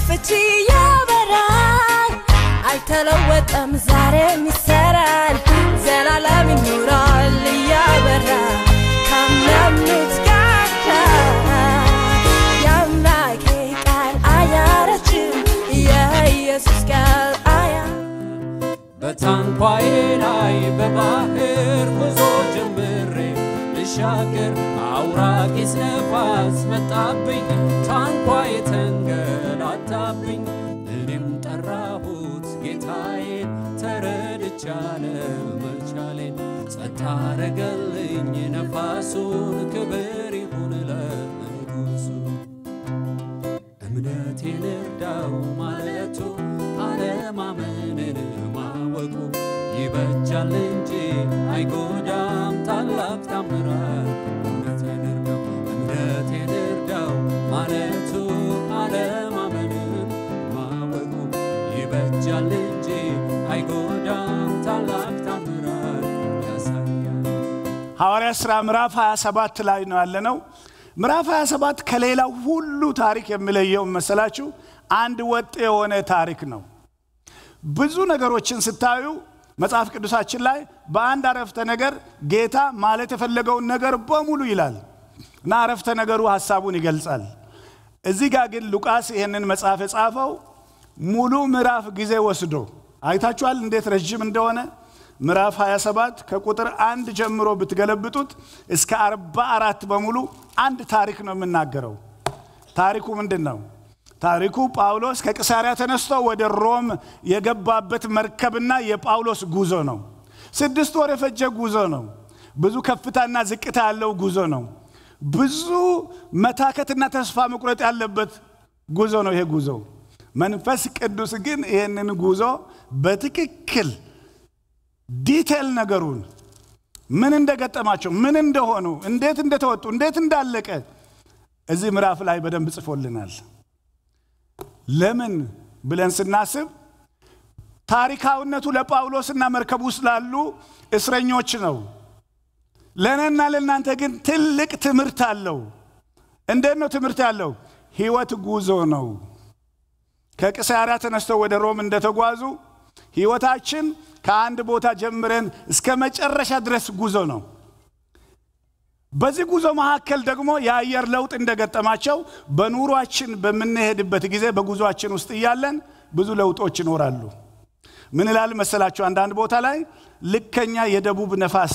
ፍቺ ያበራል አልተለወጠም ዛሬም ይሰራል ዘላለም ይኖራል እያበራ ካመኑት ጋር የአምላኬ ቃል አያረጅም የኢየሱስ ቃል አያ በታንኳዬ ላይ በባህር ጉዞ ጀምሬ ልሻገር አውራቂስ ነፋስ መጣብኝ ታንኳዬ ተንገላታብኝ እኔም ጠራሁት ጌታዬን ተረድቻለሁ መቻሌን ጸጥ አረገልኝ ነፋሱን ክብር ይሁን ለንጉሱ እምነቴን እርዳው ማለቱ አለማመንን ማወቁ ይበጃል እንጂ አይጎዳም ታላቅ ታምራት እምነቴን እርዳው እምነቴን እርዳው ማለቱ አለማመንን ማወቁ ይበጃል እንጂ አይጎዳም ታላቅ ታምራት ያሳያል ሐዋርያ ሥራ ምዕራፍ 27 ላይ ነው ያለነው። ምዕራፍ 27 ከሌላው ሁሉ ታሪክ የሚለየው መሰላችሁ አንድ ወጥ የሆነ ታሪክ ነው። ብዙ ነገሮችን ስታዩ መጽሐፍ ቅዱሳችን ላይ በአንድ አረፍተ ነገር ጌታ ማለት የፈለገውን ነገር በሙሉ ይላል እና አረፍተ ነገሩ ሐሳቡን ይገልጻል። እዚህ ጋር ግን ሉቃስ ይህንን መጽሐፍ የጻፈው ሙሉ ምዕራፍ ጊዜ ወስዶ አይታችኋል እንዴት ረዥም እንደሆነ ምዕራፍ 27 ከቁጥር አንድ ጀምሮ ብትገለብጡት እስከ 44 በሙሉ አንድ ታሪክ ነው የምናገረው። ታሪኩ ምንድን ነው? ታሪኩ ጳውሎስ ከቂሳሪያ ተነስቶ ወደ ሮም የገባበት መርከብና የጳውሎስ ጉዞ ነው። ስድስት ወር የፈጀ ጉዞ ነው። ብዙ ከፍታና ዝቅታ ያለው ጉዞ ነው። ብዙ መታከትና ተስፋ መቁረጥ ያለበት ጉዞ ነው ይሄ ጉዞ። መንፈስ ቅዱስ ግን ይህንን ጉዞ በትክክል ዲቴል ነገሩን ምን እንደገጠማቸው፣ ምን እንደሆኑ፣ እንዴት እንደተወጡ፣ እንዴት እንዳለቀ እዚህ ምዕራፍ ላይ በደንብ ጽፎልናል። ለምን ብለን ስናስብ ታሪካዊነቱ ለጳውሎስና መርከብ ውስጥ ላሉ እስረኞች ነው። ለእኔና ለእናንተ ግን ትልቅ ትምህርት አለው። እንዴት ነው ትምህርት ያለው? ህይወት ጉዞ ነው። ከቂሳሪያ ተነስተው ወደ ሮም እንደተጓዙ ህይወታችን ከአንድ ቦታ ጀምረን እስከ መጨረሻ ድረስ ጉዞ ነው። በዚህ ጉዞ መካከል ደግሞ የአየር ለውጥ እንደገጠማቸው በኑሯችን በምንሄድበት ጊዜ በጉዞአችን ውስጥ እያለን ብዙ ለውጦች ይኖራሉ። ምን ይላል መሰላችሁ? አንዳንድ ቦታ ላይ ልከኛ የደቡብ ነፋስ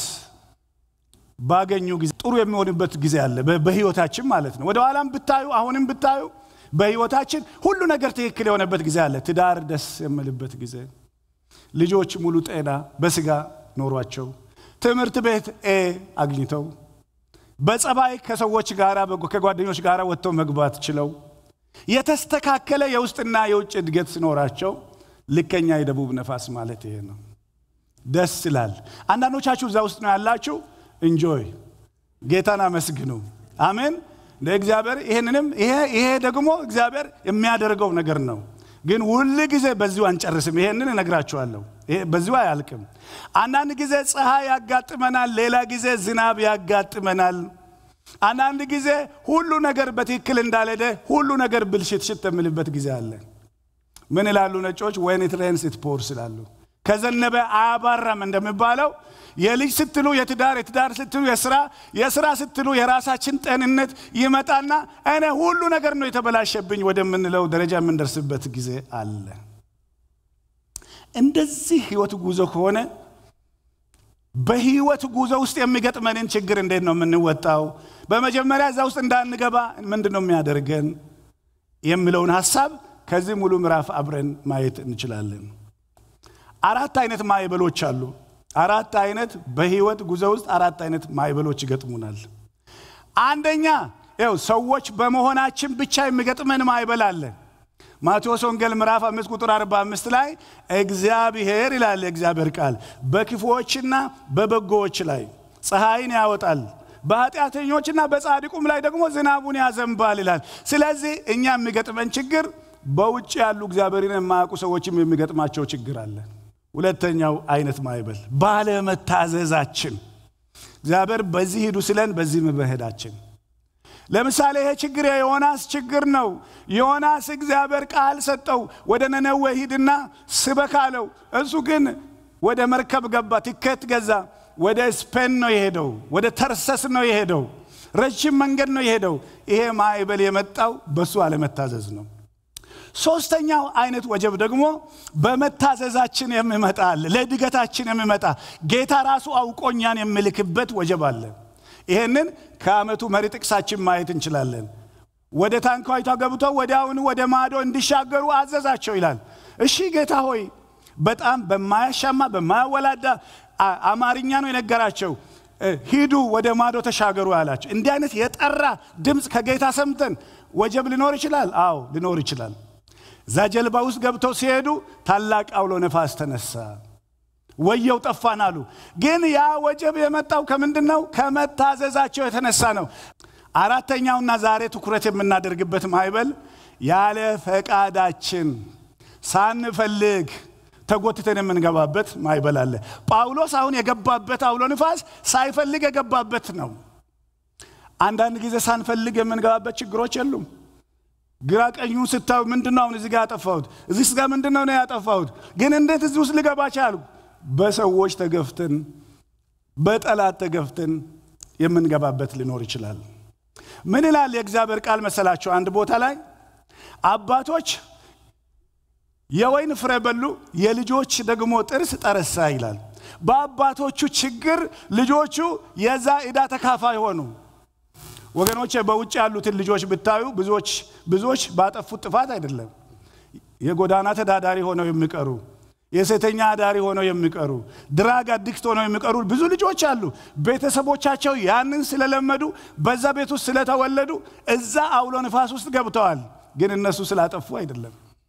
ባገኙ ጊዜ ጥሩ የሚሆንበት ጊዜ አለ፣ በ- በህይወታችን ማለት ነው። ወደ ኋላም ብታዩ አሁንም ብታዩ በህይወታችን ሁሉ ነገር ትክክል የሆነበት ጊዜ አለ። ትዳር ደስ የምልበት ጊዜ፣ ልጆች ሙሉ ጤና በስጋ ኖሯቸው፣ ትምህርት ቤት ኤ አግኝተው፣ በጸባይ ከሰዎች ጋር ከጓደኞች ጋር ወጥተው መግባት ችለው፣ የተስተካከለ የውስጥና የውጭ እድገት ሲኖራቸው፣ ልከኛ የደቡብ ነፋስ ማለት ይሄ ነው። ደስ ይላል። አንዳንዶቻችሁ እዛ ውስጥ ነው ያላችሁ። እንጆይ ጌታን አመስግኑ። አሜን። ለእግዚአብሔር ይህንንም ይሄ ይሄ ደግሞ እግዚአብሔር የሚያደርገው ነገር ነው። ግን ሁል ጊዜ በዚሁ አንጨርስም። ይሄንን እነግራችኋለሁ። ይሄ በዚሁ አያልቅም። አንዳንድ ጊዜ ፀሐይ ያጋጥመናል፣ ሌላ ጊዜ ዝናብ ያጋጥመናል። አንዳንድ ጊዜ ሁሉ ነገር በትክክል እንዳልሄደ ሁሉ ነገር ብልሽትሽት የምልበት ጊዜ አለ። ምን ይላሉ ነጮች? ወይን ኢት ሬንስ ኢት ፖርስ ይላሉ። ከዘነበ አያባራም እንደሚባለው የልጅ ስትሉ የትዳር የትዳር ስትሉ የስራ የስራ ስትሉ የራሳችን ጤንነት ይመጣና እኔ ሁሉ ነገር ነው የተበላሸብኝ ወደምንለው ደረጃ የምንደርስበት ጊዜ አለ። እንደዚህ ህይወት ጉዞ ከሆነ በህይወት ጉዞ ውስጥ የሚገጥመንን ችግር እንዴት ነው የምንወጣው? በመጀመሪያ እዛ ውስጥ እንዳንገባ ምንድን ነው የሚያደርገን የሚለውን ሀሳብ ከዚህ ሙሉ ምዕራፍ አብረን ማየት እንችላለን። አራት አይነት ማዕበሎች አሉ። አራት አይነት በህይወት ጉዞ ውስጥ አራት አይነት ማዕበሎች ይገጥሙናል። አንደኛ ይኸው ሰዎች በመሆናችን ብቻ የሚገጥመን ማዕበል አለ። ማቴዎስ ወንጌል ምዕራፍ አምስት ቁጥር 45 ላይ እግዚአብሔር ይላል የእግዚአብሔር ቃል በክፉዎችና በበጎዎች ላይ ፀሐይን ያወጣል በኃጢአተኞችና በጻድቁም ላይ ደግሞ ዝናቡን ያዘንባል ይላል። ስለዚህ እኛ የሚገጥመን ችግር በውጭ ያሉ እግዚአብሔርን የማያውቁ ሰዎችም የሚገጥማቸው ችግር አለ። ሁለተኛው አይነት ማዕበል ባለመታዘዛችን፣ እግዚአብሔር በዚህ ሂዱ ስለን በዚህ መሄዳችን። ለምሳሌ ይሄ ችግር የዮናስ ችግር ነው። ዮናስ እግዚአብሔር ቃል ሰጠው፣ ወደ ነነዌ ሂድና ስበክ አለው። እሱ ግን ወደ መርከብ ገባ፣ ቲኬት ገዛ። ወደ ስፔን ነው የሄደው፣ ወደ ተርሰስ ነው የሄደው። ረጅም መንገድ ነው የሄደው። ይሄ ማዕበል የመጣው በሱ አለመታዘዝ ነው። ሶስተኛው አይነት ወጀብ ደግሞ በመታዘዛችን የሚመጣ አለ። ለእድገታችን የሚመጣ ጌታ ራሱ አውቆኛን የሚልክበት ወጀብ አለ። ይሄንን ከዓመቱ መሪ ጥቅሳችን ማየት እንችላለን። ወደ ታንኳይቷ ገብቶ ወዲያውኑ ወደ ማዶ እንዲሻገሩ አዘዛቸው ይላል። እሺ ጌታ ሆይ በጣም በማያሻማ በማያወላዳ አማርኛ ነው የነገራቸው። ሂዱ ወደ ማዶ ተሻገሩ ያላቸው። እንዲህ አይነት የጠራ ድምፅ ከጌታ ሰምተን ወጀብ ሊኖር ይችላል። አዎ ሊኖር ይችላል። እዛ ጀልባ ውስጥ ገብተው ሲሄዱ ታላቅ አውሎ ነፋስ ተነሳ። ወየው ጠፋን አሉ። ግን ያ ወጀብ የመጣው ከምንድን ነው? ከመታዘዛቸው የተነሳ ነው። አራተኛውና ዛሬ ትኩረት የምናደርግበት ማዕበል ያለ ፈቃዳችን ሳንፈልግ ተጎትተን የምንገባበት ማዕበል አለ። ጳውሎስ አሁን የገባበት አውሎ ንፋስ ሳይፈልግ የገባበት ነው። አንዳንድ ጊዜ ሳንፈልግ የምንገባበት ችግሮች የሉም። ግራ ቀኙን ስታዩ ምንድን ነው አሁን እዚህ ጋር ያጠፋሁት፣ እዚህ ጋር ምንድን ነው ነው ያጠፋሁት፣ ግን እንዴት እዚህ ውስጥ ልገባ ቻልኩ? በሰዎች ተገፍተን በጠላት ተገፍተን የምንገባበት ሊኖር ይችላል። ምን ይላል የእግዚአብሔር ቃል መሰላቸው? አንድ ቦታ ላይ አባቶች የወይን ፍሬ በሉ፣ የልጆች ደግሞ ጥርስ ጠረሳ ይላል። በአባቶቹ ችግር ልጆቹ የዛ ዕዳ ተካፋይ ሆኑ። ወገኖች በውጭ ያሉትን ልጆች ብታዩ ብዙዎች ብዙዎች ባጠፉት ጥፋት አይደለም የጎዳና ተዳዳሪ ሆነው የሚቀሩ የሴተኛ አዳሪ ሆነው የሚቀሩ ድራግ አዲክት ሆነው የሚቀሩ ብዙ ልጆች አሉ። ቤተሰቦቻቸው ያንን ስለለመዱ በዛ ቤት ውስጥ ስለተወለዱ እዛ አውሎ ንፋስ ውስጥ ገብተዋል። ግን እነሱ ስላጠፉ አይደለም።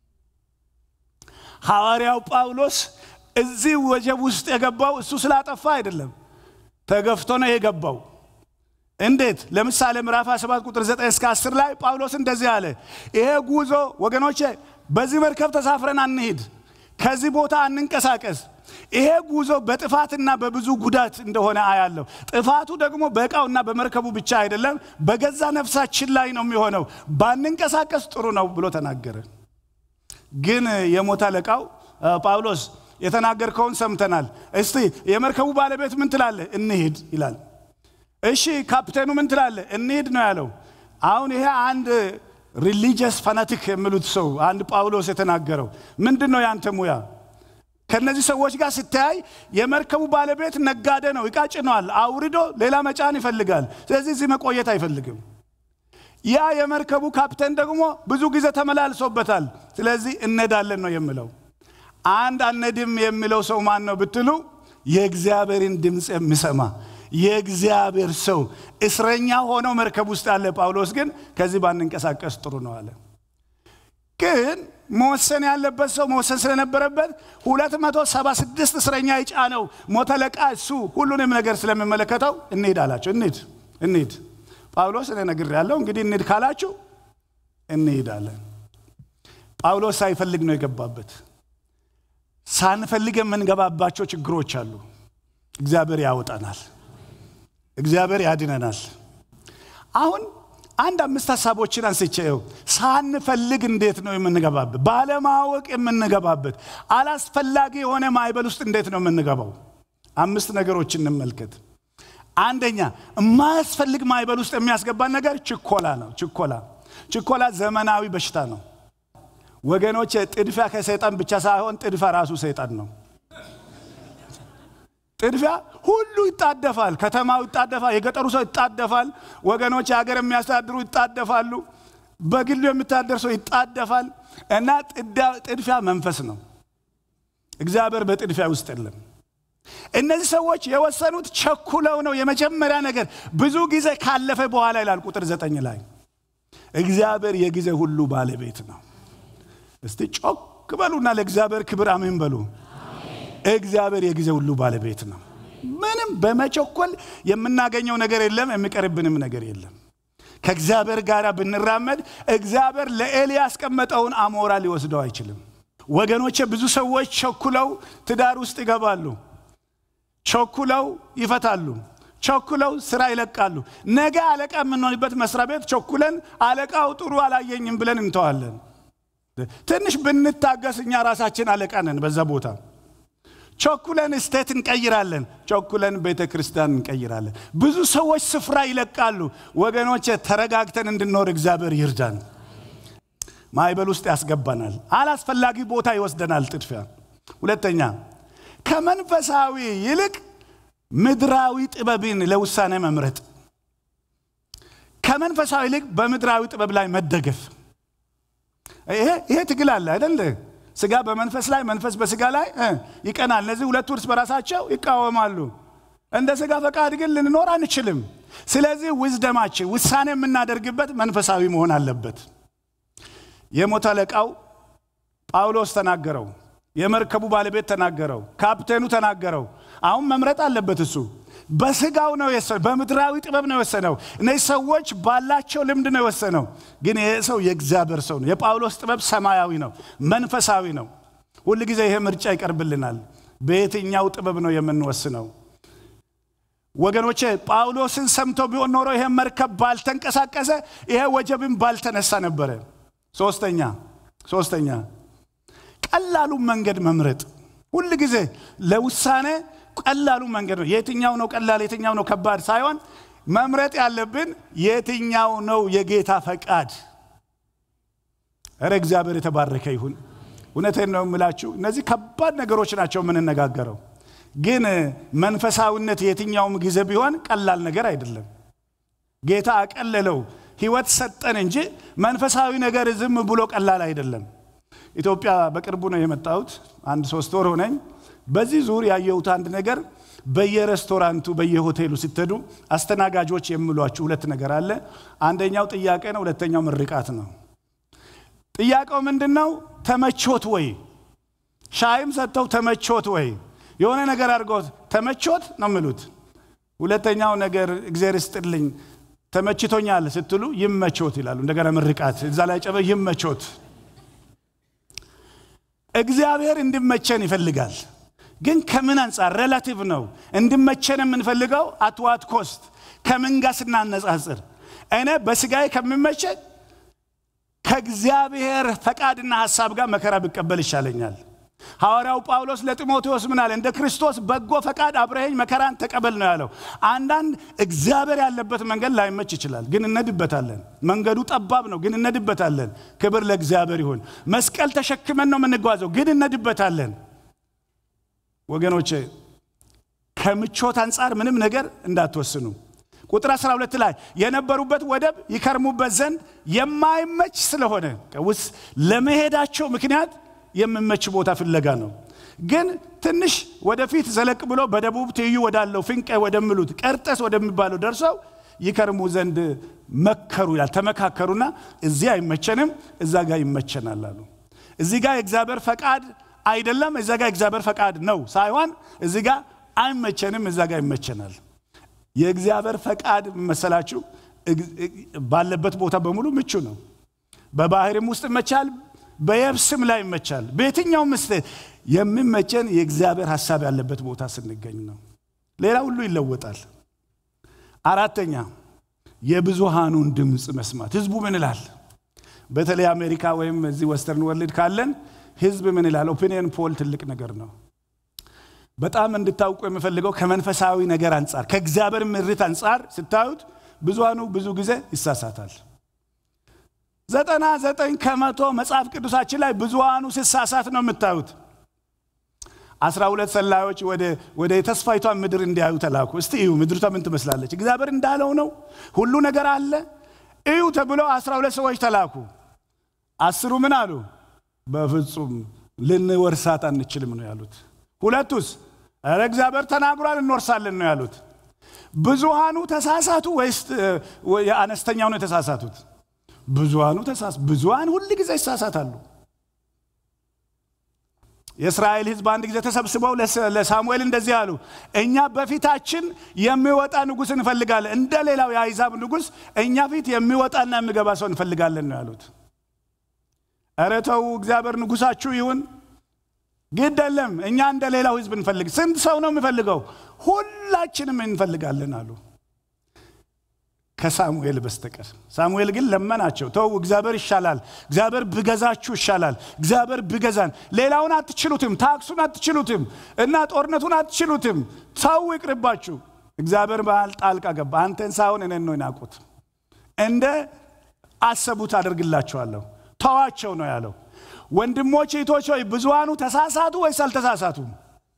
ሐዋርያው ጳውሎስ እዚህ ወጀብ ውስጥ የገባው እሱ ስላጠፋ አይደለም፣ ተገፍቶ ነው የገባው። እንዴት? ለምሳሌ ምዕራፍ 7 ቁጥር 9 እስከ 10 ላይ ጳውሎስ እንደዚህ አለ። ይሄ ጉዞ ወገኖቼ፣ በዚህ መርከብ ተሳፍረን አንሂድ፣ ከዚህ ቦታ አንንቀሳቀስ። ይሄ ጉዞ በጥፋትና በብዙ ጉዳት እንደሆነ አያለሁ። ጥፋቱ ደግሞ በእቃውና በመርከቡ ብቻ አይደለም፣ በገዛ ነፍሳችን ላይ ነው የሚሆነው። ባንንቀሳቀስ ጥሩ ነው ብሎ ተናገረ። ግን የሞት አለቃው ጳውሎስ የተናገርከውን ሰምተናል። እስቲ የመርከቡ ባለቤት ምን ትላለህ? እንሂድ ይላል። እሺ ካፕቴኑ ምን ትላለህ? እንሂድ ነው ያለው። አሁን ይሄ አንድ ሪሊጂየስ ፋናቲክ የሚሉት ሰው አንድ ጳውሎስ የተናገረው ምንድን ነው ያንተ ሙያ? ከነዚህ ሰዎች ጋር ሲተያይ የመርከቡ ባለቤት ነጋዴ ነው፣ እቃ ጭኗል፣ አውርዶ ሌላ መጫን ይፈልጋል። ስለዚህ እዚህ መቆየት አይፈልግም። ያ የመርከቡ ካፕቴን ደግሞ ብዙ ጊዜ ተመላልሶበታል። ስለዚህ እነዳለን ነው የሚለው። አንድ አነድም የሚለው ሰው ማን ነው ብትሉ የእግዚአብሔርን ድምፅ የሚሰማ የእግዚአብሔር ሰው እስረኛ ሆነው መርከብ ውስጥ ያለ ጳውሎስ ግን ከዚህ ባንንቀሳቀስ ጥሩ ነው አለ። ግን መወሰን ያለበት ሰው መወሰን ስለነበረበት 276 እስረኛ የጫነው ሞተ አለቃ እሱ ሁሉንም ነገር ስለሚመለከተው እንሂድ አላቸው። እንሂድ እንሂድ ጳውሎስ እኔ ነግሬያለሁ፣ እንግዲህ እንሂድ ካላችሁ እንሂዳለን። ጳውሎስ ሳይፈልግ ነው የገባበት። ሳንፈልግ የምንገባባቸው ችግሮች አሉ። እግዚአብሔር ያወጣናል። እግዚአብሔር ያድነናል። አሁን አንድ አምስት ሀሳቦችን አንስቼው ሳንፈልግ እንዴት ነው የምንገባበት? ባለማወቅ የምንገባበት አላስፈላጊ የሆነ ማዕበል ውስጥ እንዴት ነው የምንገባው? አምስት ነገሮችን እንመልከት። አንደኛ የማያስፈልግ ማዕበል ውስጥ የሚያስገባን ነገር ችኮላ ነው። ችኮላ ችኮላ ዘመናዊ በሽታ ነው ወገኖች። ጥድፊያ ከሰይጣን ብቻ ሳይሆን ጥድፊያ ራሱ ሰይጣን ነው። ጥድፊያ ሁሉ ይጣደፋል። ከተማው ይጣደፋል። የገጠሩ ሰው ይጣደፋል። ወገኖች የሀገር የሚያስተዳድሩ ይጣደፋሉ። በግሉ የሚታደር ሰው ይጣደፋል። እና ጥድፊያ መንፈስ ነው። እግዚአብሔር በጥድፊያ ውስጥ የለም። እነዚህ ሰዎች የወሰኑት ቸኩለው ነው። የመጀመሪያ ነገር ብዙ ጊዜ ካለፈ በኋላ ይላል ቁጥር ዘጠኝ ላይ እግዚአብሔር የጊዜ ሁሉ ባለቤት ነው። እስቲ ጮክ በሉና ለእግዚአብሔር ክብር አሜን በሉ። እግዚአብሔር የጊዜ ሁሉ ባለቤት ነው። ምንም በመቸኮል የምናገኘው ነገር የለም፣ የሚቀርብንም ነገር የለም። ከእግዚአብሔር ጋር ብንራመድ እግዚአብሔር ለኤሊ ያስቀመጠውን አሞራ ሊወስደው አይችልም። ወገኖቼ ብዙ ሰዎች ቸኩለው ትዳር ውስጥ ይገባሉ፣ ቸኩለው ይፈታሉ፣ ቸኩለው ስራ ይለቃሉ። ነገ አለቃ የምንሆንበት መስሪያ ቤት ቸኩለን አለቃው ጥሩ አላየኝም ብለን እንተዋለን። ትንሽ ብንታገስ እኛ ራሳችን አለቃ ነን በዛ ቦታ። ቸኩለን ስቴት እንቀይራለን። ቸኩለን ቤተ ክርስቲያን እንቀይራለን። ብዙ ሰዎች ስፍራ ይለቃሉ። ወገኖች ተረጋግተን እንድንኖር እግዚአብሔር ይርዳን። ማዕበል ውስጥ ያስገባናል። አላስፈላጊ ቦታ ይወስደናል ጥድፊያ። ሁለተኛ ከመንፈሳዊ ይልቅ ምድራዊ ጥበብን ለውሳኔ መምረጥ፣ ከመንፈሳዊ ይልቅ በምድራዊ ጥበብ ላይ መደገፍ። ይሄ ትግል አለ አይደል? ስጋ በመንፈስ ላይ መንፈስ በስጋ ላይ ይቀናል። እነዚህ ሁለቱ እርስ በራሳቸው ይቃወማሉ። እንደ ስጋ ፈቃድ ግን ልንኖር አንችልም። ስለዚህ ውዝደማችን ውሳኔ የምናደርግበት መንፈሳዊ መሆን አለበት። የሞት አለቃው ጳውሎስ ተናገረው። የመርከቡ ባለቤት ተናገረው። ካፕቴኑ ተናገረው። አሁን መምረጥ አለበት እሱ። በስጋው ነው የወሰነው፣ በምድራዊ ጥበብ ነው የወሰነው። እነዚህ ሰዎች ባላቸው ልምድ ነው የወሰነው። ግን ይሄ ሰው የእግዚአብሔር ሰው ነው። የጳውሎስ ጥበብ ሰማያዊ ነው፣ መንፈሳዊ ነው። ሁል ጊዜ ይሄ ምርጫ ይቀርብልናል። በየትኛው ጥበብ ነው የምንወስነው? ወገኖቼ ጳውሎስን ሰምቶ ቢሆን ኖሮ ይሄ መርከብ ባልተንቀሳቀሰ፣ ይሄ ወጀብን ባልተነሳ ነበረ። ሶስተኛ ሶስተኛ ቀላሉ መንገድ መምረጥ። ሁል ጊዜ ለውሳኔ ቀላሉ መንገድ ነው። የትኛው ነው ቀላል፣ የትኛው ነው ከባድ ሳይሆን መምረጥ ያለብን የትኛው ነው የጌታ ፈቃድ። እረ እግዚአብሔር የተባረከ ይሁን። እውነቴን ነው የምላችሁ፣ እነዚህ ከባድ ነገሮች ናቸው የምንነጋገረው። ግን መንፈሳዊነት የትኛውም ጊዜ ቢሆን ቀላል ነገር አይደለም። ጌታ አቀለለው፣ ህይወት ሰጠን እንጂ መንፈሳዊ ነገር ዝም ብሎ ቀላል አይደለም። ኢትዮጵያ በቅርቡ ነው የመጣሁት። አንድ ሶስት ወር ሆነኝ። በዚህ ዙር ያየሁት አንድ ነገር በየሬስቶራንቱ በየሆቴሉ ስትሄዱ አስተናጋጆች የሚሏችሁ ሁለት ነገር አለ። አንደኛው ጥያቄ ነው፣ ሁለተኛው ምርቃት ነው። ጥያቄው ምንድን ነው? ተመቾት ወይ? ሻይም ሰጥተው ተመቾት ወይ? የሆነ ነገር አድርገውት ተመቾት ነው የሚሉት። ሁለተኛው ነገር እግዚአብሔር ይስጥልኝ ተመችቶኛል ስትሉ ይመቾት ይላሉ። እንደገና ምርቃት እዛ ላይ ጨበ ይመቾት እግዚአብሔር እንዲመቸን ይፈልጋል። ግን ከምን አንጻር ሬላቲቭ ነው እንዲመቸን የምንፈልገው አትዋት ኮስት ከምን ጋር ስናነጻጽር እኔ በስጋዬ ከሚመቸኝ ከእግዚአብሔር ፈቃድና ሐሳብ ጋር መከራ ብቀበል ይሻለኛል። ሐዋርያው ጳውሎስ ለጢሞቴዎስ ምን አለ? እንደ ክርስቶስ በጎ ፈቃድ አብረኸኝ መከራን ተቀበል ነው ያለው። አንዳንድ እግዚአብሔር ያለበት መንገድ ላይመች ይችላል፣ ግን እነድበታለን። መንገዱ ጠባብ ነው፣ ግን እነድበታለን። ክብር ለእግዚአብሔር ይሁን። መስቀል ተሸክመን ነው የምንጓዘው፣ ግን እነድበታለን። ወገኖቼ ከምቾት አንጻር ምንም ነገር እንዳትወስኑ። ቁጥር 12 ላይ የነበሩበት ወደብ ይከርሙበት ዘንድ የማይመች ስለሆነ ውስጥ ለመሄዳቸው ምክንያት የሚመች ቦታ ፍለጋ ነው። ግን ትንሽ ወደፊት ዘለቅ ብሎ በደቡብ ትይዩ ወዳለው ፍንቀ ወደሚሉት ቀርጠስ ወደሚባለው ደርሰው ይከርሙ ዘንድ መከሩ ይላል። ተመካከሩና እዚህ አይመቸንም፣ እዛ ጋር ይመቸናል አሉ። እዚህ ጋር የእግዚአብሔር ፈቃድ አይደለም፣ እዛ ጋር የእግዚአብሔር ፈቃድ ነው ሳይሆን እዚህ ጋር አይመቸንም፣ እዛ ጋር ይመቸናል። የእግዚአብሔር ፈቃድ መሰላችሁ ባለበት ቦታ በሙሉ ምቹ ነው። በባህርም ውስጥ ይመቻል፣ በየብስም ላይ ይመቻል። በየትኛውም ምስ የሚመቸን የእግዚአብሔር ሀሳብ ያለበት ቦታ ስንገኝ ነው። ሌላ ሁሉ ይለወጣል። አራተኛ የብዙሃኑን ድምፅ መስማት። ህዝቡ ምን ይላል? በተለይ አሜሪካ ወይም እዚህ ወስተርን ወርልድ ካለን ህዝብ ምን ይላል? ኦፒኒየን ፖል ትልቅ ነገር ነው። በጣም እንድታውቁ የምፈልገው ከመንፈሳዊ ነገር አንጻር ከእግዚአብሔር ምሪት አንጻር ስታዩት ብዙሃኑ ብዙ ጊዜ ይሳሳታል። ዘጠና ዘጠኝ ከመቶ መጽሐፍ ቅዱሳችን ላይ ብዙሃኑ ሲሳሳት ነው የምታዩት። አስራ ሁለት ሰላዮች ወደ የተስፋይቷን ምድር እንዲያዩ ተላኩ። እስቲ እዩ ምድሪቷ ምን ትመስላለች? እግዚአብሔር እንዳለው ነው፣ ሁሉ ነገር አለ፣ እዩ ተብሎ አስራ ሁለት ሰዎች ተላኩ። አስሩ ምን አሉ? በፍጹም ልንወርሳት አንችልም ነው ያሉት። ሁለቱስ ኧረ እግዚአብሔር ተናግሯል እንወርሳለን ነው ያሉት። ብዙሃኑ ተሳሳቱ ወይስ የአነስተኛው ነው የተሳሳቱት? ብዙሃኑ ተሳስ ብዙሃን ሁል ጊዜ ይሳሳታሉ። የእስራኤል ሕዝብ አንድ ጊዜ ተሰብስበው ለሳሙኤል እንደዚህ አሉ፣ እኛ በፊታችን የሚወጣ ንጉሥ እንፈልጋለን፣ እንደ ሌላው የአይዛብ ንጉሥ እኛ ፊት የሚወጣና የሚገባ ሰው እንፈልጋለን ነው ያሉት። ኧረ ተው እግዚአብሔር ንጉሳችሁ ይሁን ግድ የለም እኛ እንደ ሌላው ህዝብ እንፈልግ። ስንት ሰው ነው የሚፈልገው? ሁላችንም እንፈልጋለን አሉ ከሳሙኤል በስተቀር። ሳሙኤል ግን ለመናቸው፣ ተው እግዚአብሔር ይሻላል፣ እግዚአብሔር ብገዛችሁ ይሻላል፣ እግዚአብሔር ብገዛን። ሌላውን አትችሉትም፣ ታክሱን አትችሉትም፣ እና ጦርነቱን አትችሉትም፣ ሰው ይቅርባችሁ። እግዚአብሔር መሃል ጣልቃ ገባ። አንተን ሳይሆን እኔን ነው የናቁት፣ እንደ አሰቡት አደርግላችኋለሁ፣ ተዋቸው ነው ያለው። ወንድሞች እህቶች ሆይ ብዙሃኑ ተሳሳቱ ወይስ አልተሳሳቱም?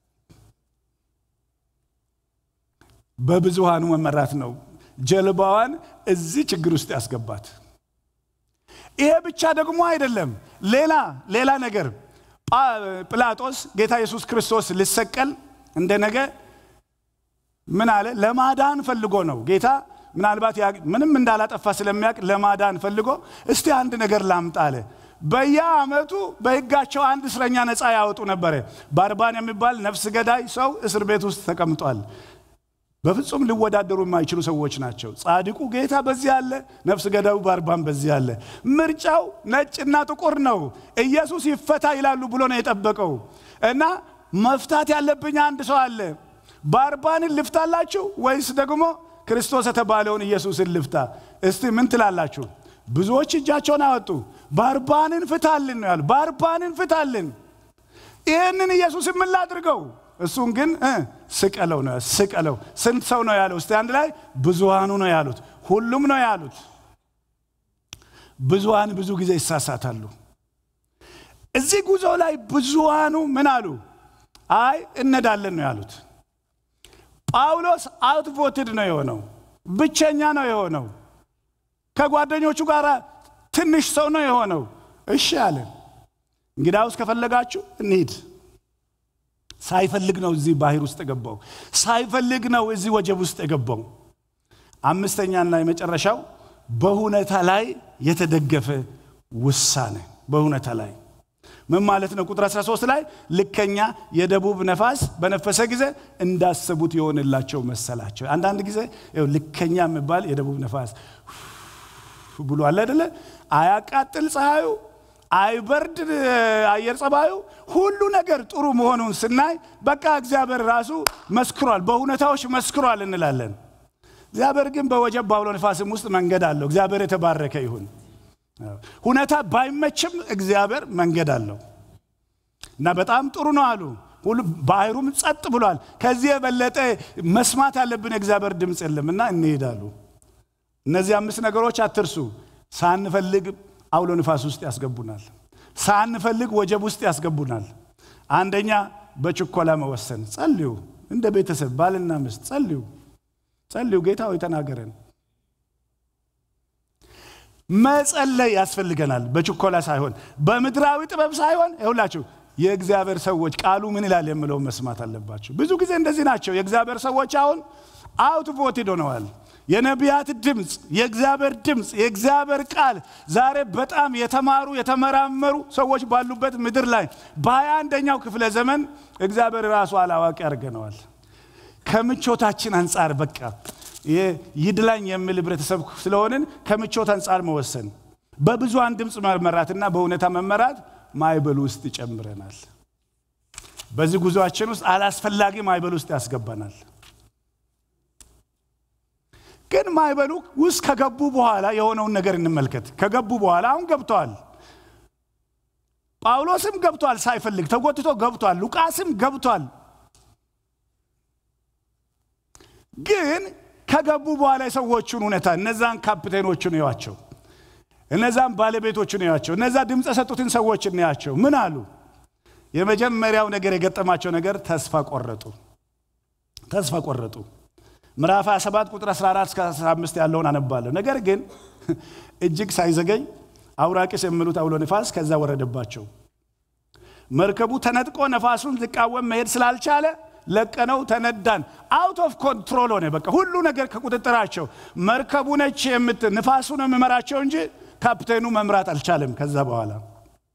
በብዙሃኑ መመራት ነው ጀልባዋን እዚህ ችግር ውስጥ ያስገባት። ይሄ ብቻ ደግሞ አይደለም። ሌላ ሌላ ነገር ጲላጦስ ጌታ ኢየሱስ ክርስቶስ ሊሰቀል እንደ ነገ ምን አለ? ለማዳን ፈልጎ ነው ጌታ ምናልባት ምንም እንዳላጠፋ ስለሚያውቅ ለማዳን ፈልጎ እስቲ አንድ ነገር ላምጣ አለ። በየዓመቱ በሕጋቸው አንድ እስረኛ ነፃ ያወጡ ነበረ። ባርባን የሚባል ነፍስ ገዳይ ሰው እስር ቤት ውስጥ ተቀምጧል። በፍጹም ሊወዳደሩ የማይችሉ ሰዎች ናቸው። ጻድቁ ጌታ በዚህ አለ፣ ነፍስ ገዳዩ ባርባን በዚህ አለ። ምርጫው ነጭና ጥቁር ነው። ኢየሱስ ይፈታ ይላሉ ብሎ ነው የጠበቀው እና መፍታት ያለብኝ አንድ ሰው አለ። ባርባንን ልፍታላችሁ ወይስ ደግሞ ክርስቶስ የተባለውን ኢየሱስን ልፍታ? እስቲ ምን ትላላችሁ? ብዙዎች እጃቸውን አወጡ። ባርባንን ፍታልን ነው ያሉ። ባርባንን ፍታልን። ይህንን ኢየሱስን ምን ላድርገው? እሱን ግን ስቀለው ነው ስቀለው። ስንት ሰው ነው ያለው? እስቲ አንድ ላይ ብዙሃኑ ነው ያሉት። ሁሉም ነው ያሉት። ብዙሃን ብዙ ጊዜ ይሳሳታሉ። እዚህ ጉዞ ላይ ብዙሃኑ ምን አሉ? አይ እነዳለን ነው ያሉት። ጳውሎስ አውትቮትድ ነው የሆነው፣ ብቸኛ ነው የሆነው። ከጓደኞቹ ጋር ትንሽ ሰው ነው የሆነው። እሺ አለን። እንግዳውስ ከፈለጋችሁ እንሂድ። ሳይፈልግ ነው እዚህ ባህር ውስጥ የገባው። ሳይፈልግ ነው እዚህ ወጀብ ውስጥ የገባው። አምስተኛና የመጨረሻው በሁኔታ ላይ የተደገፈ ውሳኔ። በሁኔታ ላይ ምን ማለት ነው? ቁጥር 13 ላይ ልከኛ የደቡብ ነፋስ በነፈሰ ጊዜ እንዳሰቡት የሆንላቸው መሰላቸው። አንዳንድ ጊዜ ልከኛ የሚባል የደቡብ ነፋስ ብሎ አለ አይደለ? አያቃጥል ፀሐዩ አይበርድ አየር ጸባዩ፣ ሁሉ ነገር ጥሩ መሆኑን ስናይ በቃ እግዚአብሔር ራሱ መስክሯል፣ በሁኔታዎች መስክሯል እንላለን። እግዚአብሔር ግን በወጀብ በአውሎ ነፋስም ውስጥ መንገድ አለው። እግዚአብሔር የተባረከ ይሁን። ሁኔታ ባይመችም እግዚአብሔር መንገድ አለው እና በጣም ጥሩ ነው አሉ። ሁሉ ባህሩም ጸጥ ብሏል። ከዚህ የበለጠ መስማት ያለብን የእግዚአብሔር ድምፅ የለምና እንሄዳሉ። እነዚህ አምስት ነገሮች አትርሱ። ሳንፈልግ አውሎ ንፋስ ውስጥ ያስገቡናል። ሳንፈልግ ወጀብ ውስጥ ያስገቡናል። አንደኛ በችኮላ መወሰን። ጸልዩ፣ እንደ ቤተሰብ ባልና ሚስት ጸልዩ፣ ጸልዩ። ጌታ ሆይ ተናገረን። መጸለይ ያስፈልገናል። በችኮላ ሳይሆን በምድራዊ ጥበብ ሳይሆን ይሁላችሁ የእግዚአብሔር ሰዎች ቃሉ ምን ይላል የምለውን መስማት አለባቸው። ብዙ ጊዜ እንደዚህ ናቸው። የእግዚአብሔር ሰዎች አሁን አውት ቮትድ ሆነዋል። የነቢያት ድምፅ፣ የእግዚአብሔር ድምፅ፣ የእግዚአብሔር ቃል ዛሬ በጣም የተማሩ የተመራመሩ ሰዎች ባሉበት ምድር ላይ በሀያ አንደኛው ክፍለ ዘመን እግዚአብሔር ራሱ አላዋቂ ያደርገነዋል። ከምቾታችን አንጻር በቃ ይድላኝ የሚል ህብረተሰብ ስለሆንን ከምቾት አንጻር መወሰን፣ በብዙሃን ድምፅ መመራትና በእውነታ መመራት ማይበል ውስጥ ይጨምረናል። በዚህ ጉዞአችን ውስጥ አላስፈላጊ ማይበል ውስጥ ያስገባናል። ግን ማይበሉ ውስጥ ከገቡ በኋላ የሆነውን ነገር እንመልከት። ከገቡ በኋላ አሁን ገብተዋል። ጳውሎስም ገብቷል፣ ሳይፈልግ ተጎትቶ ገብቷል። ሉቃስም ገብቷል። ግን ከገቡ በኋላ የሰዎቹን ሁኔታ እነዛን ካፕቴኖቹን እዩዋቸው፣ እነዛን ባለቤቶቹን እዩዋቸው፣ እነዛ ድምፅ የሰጡትን ሰዎች እንያቸው። ምን አሉ? የመጀመሪያው ነገር የገጠማቸው ነገር ተስፋ ቆረጡ። ተስፋ ቆረጡ። ምዕራፍ 27 ቁጥር 14 እስከ 15 ያለውን አነባለሁ። ነገር ግን እጅግ ሳይዘገኝ አውራቂስ የሚሉት አውሎ ነፋስ ከዛ ወረደባቸው። መርከቡ ተነጥቆ ነፋሱን ሊቃወም መሄድ ስላልቻለ ለቀነው ተነዳን። አውት ኦፍ ኮንትሮል ሆነ። በቃ ሁሉ ነገር ከቁጥጥራቸው መርከቡ ነች የምት ንፋሱ ነው የሚመራቸው እንጂ ካፕቴኑ መምራት አልቻለም። ከዛ በኋላ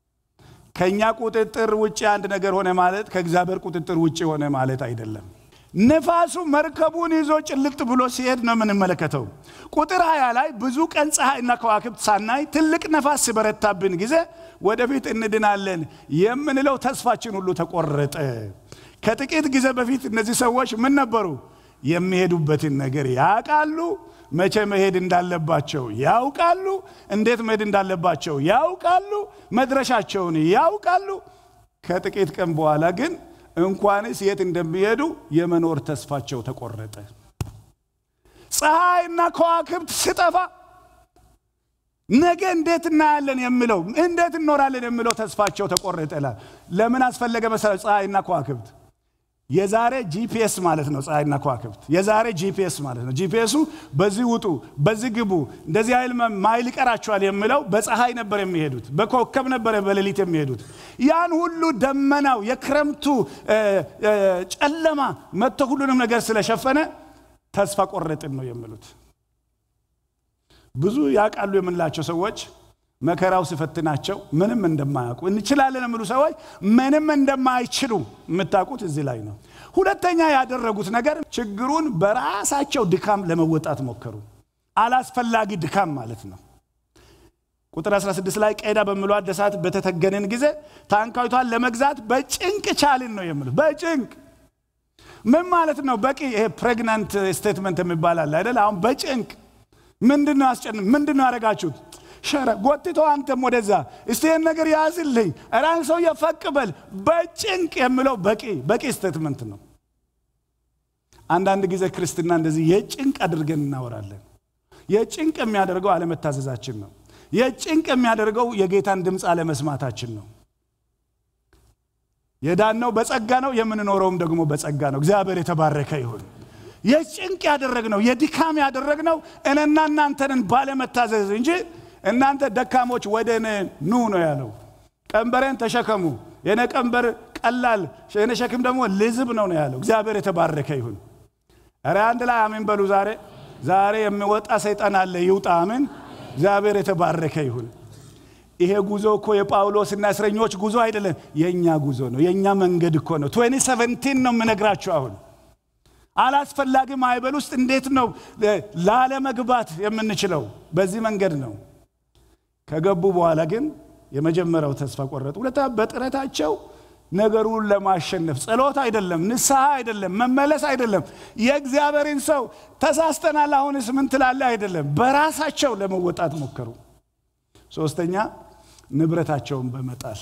ከእኛ ቁጥጥር ውጭ አንድ ነገር ሆነ ማለት ከእግዚአብሔር ቁጥጥር ውጭ ሆነ ማለት አይደለም። ነፋሱ መርከቡን ይዞ ጭልጥ ብሎ ሲሄድ ነው የምንመለከተው። ቁጥር ሀያ ላይ ብዙ ቀን ፀሐይና ከዋክብት ሳናይ ትልቅ ነፋስ ሲበረታብን ጊዜ ወደፊት እንድናለን የምንለው ተስፋችን ሁሉ ተቆረጠ። ከጥቂት ጊዜ በፊት እነዚህ ሰዎች ምን ነበሩ? የሚሄዱበትን ነገር ያውቃሉ። መቼ መሄድ እንዳለባቸው ያውቃሉ። እንዴት መሄድ እንዳለባቸው ያውቃሉ። መድረሻቸውን ያውቃሉ። ከጥቂት ቀን በኋላ ግን እንኳንስ የት እንደሚሄዱ የመኖር ተስፋቸው ተቆረጠ። ፀሐይና ከዋክብት ስጠፋ ነገ እንዴት እናያለን የሚለው እንዴት እኖራለን የሚለው ተስፋቸው ተቆረጠ። ለምን አስፈለገ መሰለ? ፀሐይና ከዋክብት የዛሬ ጂፒኤስ ማለት ነው። ፀሐይና ከዋክብት የዛሬ ጂፒኤስ ማለት ነው። ጂፒኤሱ በዚህ ውጡ፣ በዚህ ግቡ፣ እንደዚህ ኃይል ማይል ይቀራቸዋል የሚለው በፀሐይ ነበር የሚሄዱት፣ በኮከብ ነበር በሌሊት የሚሄዱት። ያን ሁሉ ደመናው የክረምቱ ጨለማ መጥቶ ሁሉንም ነገር ስለሸፈነ ተስፋ ቆረጥን ነው የሚሉት። ብዙ ያውቃሉ የምንላቸው ሰዎች መከራው ሲፈትናቸው ምንም እንደማያውቁ እንችላለን የሚሉ ሰዎች ምንም እንደማይችሉ የምታውቁት እዚህ ላይ ነው። ሁለተኛ ያደረጉት ነገር ችግሩን በራሳቸው ድካም ለመወጣት ሞከሩ። አላስፈላጊ ድካም ማለት ነው። ቁጥር 16 ላይ ቀዳ በሚሏት ደሳት በተተገንን ጊዜ ታንኳይቷን ለመግዛት በጭንቅ ቻልን ነው የሚሉት። በጭንቅ ምን ማለት ነው? በቂ ይሄ ፕሬግናንት ስቴትመንት የሚባል አለ አይደል? አሁን በጭንቅ ምንድን ነው ያስጨን ምንድን ነው ያደረጋችሁት? ሸረ ጎትቶ አንተም ወደዛ እስቲ ይህን ነገር ያዝልኝ ራን ሰው የፈቅበል በጭንቅ የሚለው በቂ በቂ ስቴትመንት ነው። አንዳንድ ጊዜ ክርስትና እንደዚህ የጭንቅ አድርገን እናወራለን። የጭንቅ የሚያደርገው አለመታዘዛችን ነው። የጭንቅ የሚያደርገው የጌታን ድምፅ አለመስማታችን ነው። የዳነው በጸጋ ነው፣ የምንኖረውም ደግሞ በጸጋ ነው። እግዚአብሔር የተባረከ ይሁን። የጭንቅ ያደረግነው የድካም ያደረግነው እኔና እናንተንን ባለመታዘዝ እንጂ እናንተ ደካሞች ወደ እኔ ኑ ነው ያለው። ቀንበሬን ተሸከሙ፣ የኔ ቀንበር ቀላል፣ የኔ ሸክም ደግሞ ልዝብ ነው ነው ያለው። እግዚአብሔር የተባረከ ይሁን። ኧረ አንድ ላይ አሜን በሉ። ዛሬ ዛሬ የሚወጣ ሰይጣን አለ፣ ይውጣ። አሜን። እግዚአብሔር የተባረከ ይሁን። ይሄ ጉዞ እኮ የጳውሎስና እስረኞች ጉዞ አይደለም፣ የእኛ ጉዞ ነው። የእኛ መንገድ እኮ ነው። 2017 ነው የምነግራችሁ አሁን አላስፈላጊ ማዕበል ውስጥ እንዴት ነው ላለመግባት የምንችለው? በዚህ መንገድ ነው። ከገቡ በኋላ ግን የመጀመሪያው ተስፋ ቆረጡ። ሁለተኛ በጥረታቸው ነገሩን ለማሸነፍ ጸሎት አይደለም፣ ንስሐ አይደለም፣ መመለስ አይደለም፣ የእግዚአብሔርን ሰው ተሳስተናል፣ አሁንስ ምን ትላለህ አይደለም፣ በራሳቸው ለመወጣት ሞከሩ። ሶስተኛ ንብረታቸውን በመጣል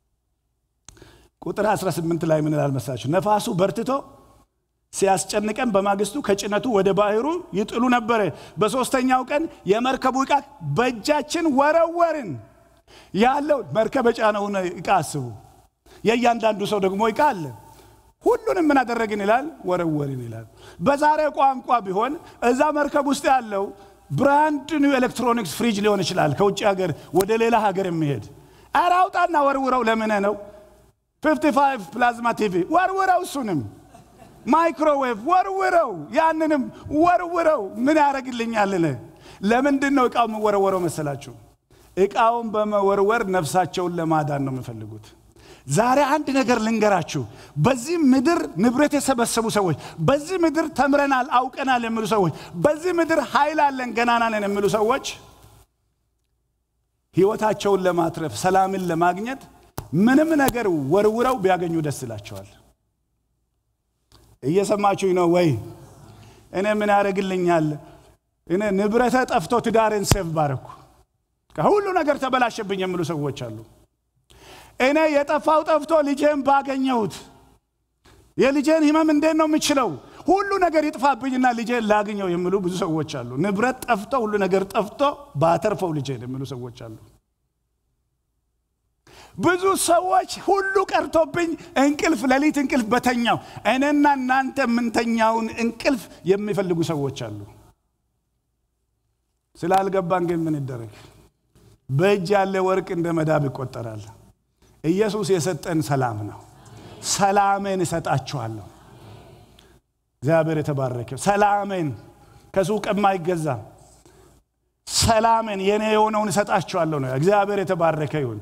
ቁጥር 18 ላይ ምን ይላል መሰላችሁ? ነፋሱ በርትቶ ሲያስጨንቀን በማግስቱ ከጭነቱ ወደ ባህሩ ይጥሉ ነበረ። በሦስተኛው ቀን የመርከቡ ዕቃ በእጃችን ወረወርን። ያለው መርከብ የጫነውን ዕቃ አስቡ። የእያንዳንዱ ሰው ደግሞ ዕቃ አለ። ሁሉንም ምን አደረግን ይላል? ወረወርን ይላል። በዛሬ ቋንቋ ቢሆን እዛ መርከብ ውስጥ ያለው ብራንድ ኒው ኤሌክትሮኒክስ ፍሪጅ ሊሆን ይችላል፣ ከውጭ ሀገር ወደ ሌላ ሀገር የሚሄድ ኧረ አውጣና ወርውረው። ለምን ነው 55 ፕላዝማ ቲቪ ወርውረው እሱንም ማይክሮዌቭ ወርውረው፣ ያንንም ወርውረው። ምን ያደርግልኛል? ለምንድን ነው እቃው የምወረወረው መሰላችሁ? እቃውን በመወርወር ነፍሳቸውን ለማዳን ነው የሚፈልጉት። ዛሬ አንድ ነገር ልንገራችሁ። በዚህ ምድር ንብረት የሰበሰቡ ሰዎች፣ በዚህ ምድር ተምረናል አውቀናል የሚሉ ሰዎች፣ በዚህ ምድር ኃይል አለን ገናና ነን የሚሉ ሰዎች ህይወታቸውን ለማትረፍ ሰላምን ለማግኘት ምንም ነገር ወርውረው ቢያገኙ ደስ ይላቸዋል። እየሰማችሁኝ ነው ወይ? እኔ ምን ያደርግልኛል? እኔ ንብረተ ጠፍቶ ትዳሬን ሴቭ ባረኩ፣ ሁሉ ነገር ተበላሸብኝ የሚሉ ሰዎች አሉ። እኔ የጠፋው ጠፍቶ ልጄን ባገኘሁት የልጄን ህመም እንዴት ነው የምችለው? ሁሉ ነገር ይጥፋብኝና ልጄን ላግኘው የሚሉ ብዙ ሰዎች አሉ። ንብረት ጠፍቶ ሁሉ ነገር ጠፍቶ ባተርፈው ልጄን የሚሉ ሰዎች አሉ። ብዙ ሰዎች ሁሉ ቀርቶብኝ እንቅልፍ ሌሊት እንቅልፍ በተኛው እኔና እናንተ የምንተኛውን እንቅልፍ የሚፈልጉ ሰዎች አሉ። ስላልገባን ግን ምን ይደረግ? በእጅ ያለ ወርቅ እንደ መዳብ ይቆጠራል። ኢየሱስ የሰጠን ሰላም ነው። ሰላሜን እሰጣችኋለሁ። እግዚአብሔር የተባረከ ሰላሜን ከሱቅ የማይገዛ ሰላሜን የኔ የሆነውን እሰጣችኋለሁ ነው። እግዚአብሔር የተባረከ ይሁን።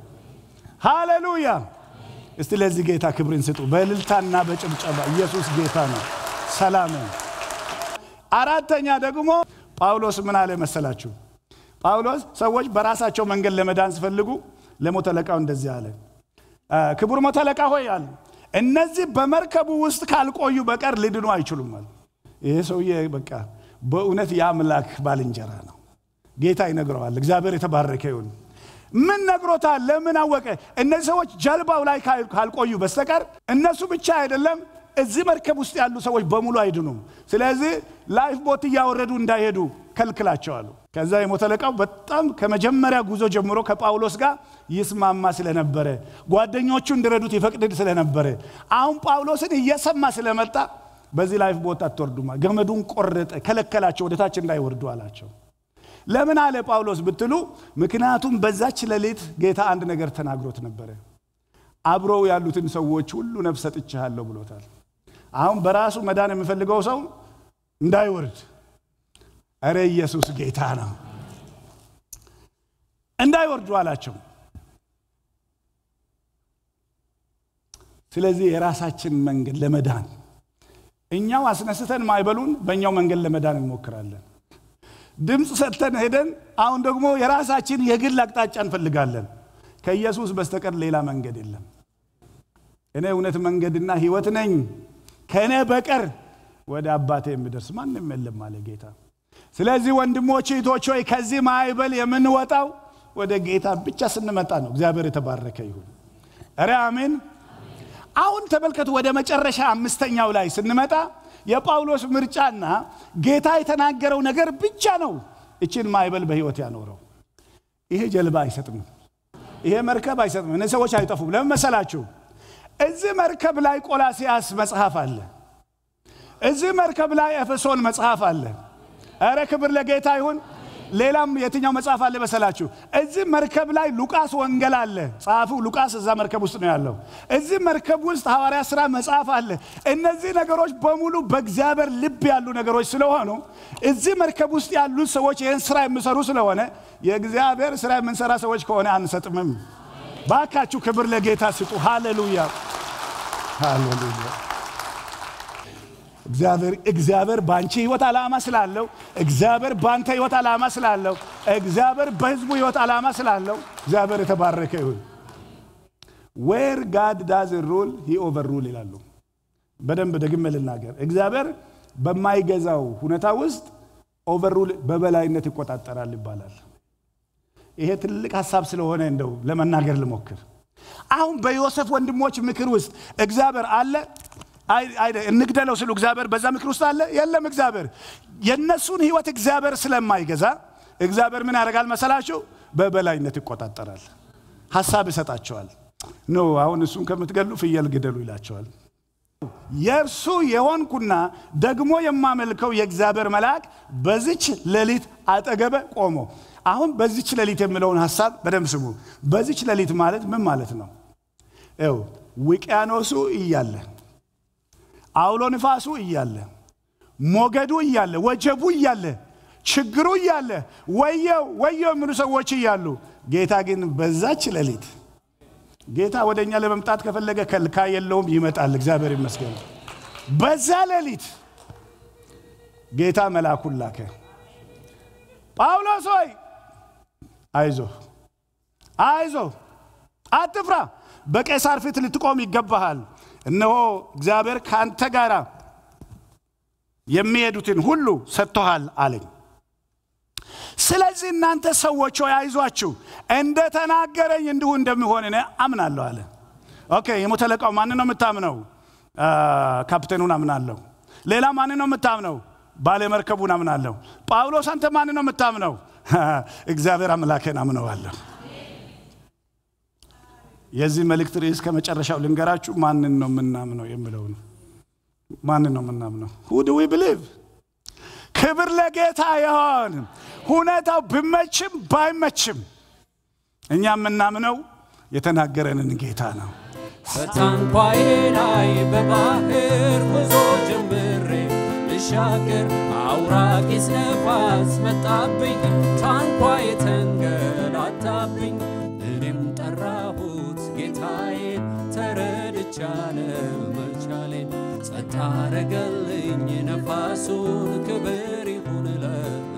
ሃሌሉያ! እስቲ ለዚህ ጌታ ክብርን ስጡ በእልልታና በጭብጨባ። ኢየሱስ ጌታ ነው። ሰላምን። አራተኛ ደግሞ ጳውሎስ ምን አለ መሰላችሁ? ጳውሎስ ሰዎች በራሳቸው መንገድ ለመዳን ሲፈልጉ ለሞተ አለቃው እንደዚህ አለ፣ ክቡር ሞተ አለቃ ሆይ አለ እነዚህ በመርከቡ ውስጥ ካልቆዩ በቀር ሊድኑ አይችሉም አለ። ይሄ ሰውዬ በቃ በእውነት የአምላክ ባልንጀራ ነው። ጌታ ይነግረዋል። እግዚአብሔር የተባረከ ይሁን። ምን ነግሮታል? ለምን አወቀ? እነዚህ ሰዎች ጀልባው ላይ ካልቆዩ በስተቀር እነሱ ብቻ አይደለም እዚህ መርከብ ውስጥ ያሉ ሰዎች በሙሉ አይድኑም። ስለዚህ ላይፍ ቦት እያወረዱ እንዳይሄዱ ከልክላቸዋሉ። ከዛ የሞተ አለቃው በጣም ከመጀመሪያ ጉዞ ጀምሮ ከጳውሎስ ጋር ይስማማ ስለነበረ ጓደኞቹ እንዲረዱት ይፈቅድ ስለነበረ አሁን ጳውሎስን እየሰማ ስለመጣ በዚህ ላይፍ ቦት አትወርዱማ፣ ገመዱን ቆረጠ፣ ከለከላቸው፣ ወደታች እንዳይወርዱ አላቸው። ለምን አለ ጳውሎስ ብትሉ፣ ምክንያቱም በዛች ሌሊት ጌታ አንድ ነገር ተናግሮት ነበረ። አብረው ያሉትን ሰዎች ሁሉ ነፍስ ሰጥቼሃለሁ ብሎታል። አሁን በራሱ መዳን የሚፈልገው ሰው እንዳይወርድ፣ እረ ኢየሱስ ጌታ ነው፣ እንዳይወርዱ አላቸው። ስለዚህ የራሳችን መንገድ ለመዳን እኛው አስነስተን ማይበሉን በእኛው መንገድ ለመዳን እንሞክራለን። ድምፅ ሰጥተን ሄደን አሁን ደግሞ የራሳችን የግል አቅጣጫ እንፈልጋለን። ከኢየሱስ በስተቀር ሌላ መንገድ የለም። እኔ እውነት መንገድና ሕይወት ነኝ፣ ከእኔ በቀር ወደ አባቴ የሚደርስ ማንም የለም አለ ጌታ። ስለዚህ ወንድሞች እህቶች ሆይ ከዚህ ማዕበል የምንወጣው ወደ ጌታ ብቻ ስንመጣ ነው። እግዚአብሔር የተባረከ ይሁን። ኧረ አሜን። አሁን ተመልከቱ፣ ወደ መጨረሻ አምስተኛው ላይ ስንመጣ የጳውሎስ ምርጫና ጌታ የተናገረው ነገር ብቻ ነው እችን ማዕበል በሕይወት ያኖረው። ይሄ ጀልባ አይሰጥም፣ ይሄ መርከብ አይሰጥም፣ እነዚህ ሰዎች አይጠፉም። ለምን መሰላችሁ? እዚህ መርከብ ላይ ቆላሲያስ መጽሐፍ አለ። እዚህ መርከብ ላይ ኤፌሶን መጽሐፍ አለ። እረ ክብር ለጌታ ይሁን። ሌላም የትኛው መጽሐፍ አለ መሰላችሁ? እዚህ መርከብ ላይ ሉቃስ ወንጌል አለ። ጸሐፊው ሉቃስ እዛ መርከብ ውስጥ ነው ያለው። እዚህ መርከብ ውስጥ ሐዋርያ ሥራ መጽሐፍ አለ። እነዚህ ነገሮች በሙሉ በእግዚአብሔር ልብ ያሉ ነገሮች ስለሆኑ እዚህ መርከብ ውስጥ ያሉት ሰዎች ይህን ስራ የሚሰሩ ስለሆነ የእግዚአብሔር ስራ የምንሰራ ሰዎች ከሆነ አንሰጥምም። ባካችሁ ክብር ለጌታ ስጡ። ሃሌሉያ ሃሌሉያ። እግዚአብሔር እግዚአብሔር በአንቺ ህይወት ዓላማ ስላለው እግዚአብሔር በአንተ ህይወት ዓላማ ስላለው እግዚአብሔር በህዝቡ ህይወት ዓላማ ስላለው እግዚአብሔር የተባረከ ይሁን። ዌር ጋድ ዳዝ ሩል ሂ ኦቨር ሩል ይላሉ። በደንብ ደግሜ ልናገር። እግዚአብሔር በማይገዛው ሁኔታ ውስጥ ኦቨር ሩል በበላይነት ይቆጣጠራል ይባላል። ይሄ ትልቅ ሀሳብ ስለሆነ እንደው ለመናገር ልሞክር። አሁን በዮሴፍ ወንድሞች ምክር ውስጥ እግዚአብሔር አለ እንግደለው ስሉ እግዚአብሔር በዛ ምክር ውስጥ አለ የለም። እግዚአብሔር የእነሱን ህይወት እግዚአብሔር ስለማይገዛ እግዚአብሔር ምን ያደርጋል መሰላችሁ? በበላይነት ይቆጣጠራል። ሀሳብ ይሰጣቸዋል። ኖ አሁን እሱን ከምትገሉ ፍየል ግደሉ ይላቸዋል። የእርሱ የሆንኩና ደግሞ የማመልከው የእግዚአብሔር መልአክ በዚች ሌሊት አጠገበ ቆሞ አሁን በዚች ሌሊት የሚለውን ሀሳብ በደንብ ስሙ። በዚች ሌሊት ማለት ምን ማለት ነው? ው ውቅያኖሱ እያለ አውሎ ንፋሱ እያለ ሞገዱ እያለ ወጀቡ እያለ ችግሩ እያለ ወየው ወየው የሚሉ ሰዎች እያሉ ጌታ ግን በዛች ሌሊት ጌታ ወደ እኛ ለመምጣት ከፈለገ ከልካይ የለውም፣ ይመጣል። እግዚአብሔር ይመስገን። በዛ ሌሊት ጌታ መልአኩን ላከ። ጳውሎስ ሆይ አይዞ አይዞ፣ አትፍራ፣ በቄሳር ፊት ልትቆም ይገባሃል። እነሆ እግዚአብሔር ከአንተ ጋር የሚሄዱትን ሁሉ ሰጥቶሃል አለኝ። ስለዚህ እናንተ ሰዎች ሆይ አይዟችሁ፣ እንደ ተናገረኝ እንዲሁ እንደሚሆን እኔ አምናለሁ አለ። ኦኬ የሞተ አለቃው ማን ነው የምታምነው? ካፕቴኑን አምናለሁ። ሌላ ማን ነው የምታምነው? ባለመርከቡን አምናለሁ። ጳውሎስ አንተ ማን ነው የምታምነው? እግዚአብሔር አምላኬን አምነዋለሁ። የዚህ መልእክት ርዕስ ከመጨረሻው ልንገራችሁ። ማንን ነው የምናምነው የሚለው ነው። ማንን ነው የምናምነው? ሁ ዱ ዊ ብሊቭ። ክብር ለጌታ ይሆን። ሁኔታው ቢመችም ባይመችም እኛ የምናምነው የተናገረንን ጌታ ነው። በታንኳዬ ላይ በባህር ጉዞ ጀምሬ ልሻገር አውራቂስ ነፋስ መጣብኝ፣ ታንኳዬ ተንገላታብኝ። እኔም ጠራሁት ጌታዬን ተረድቻለ መቻሌን ጸጥ አረገልኝ ነፋሱን ክብር ይሁን ለእርሱ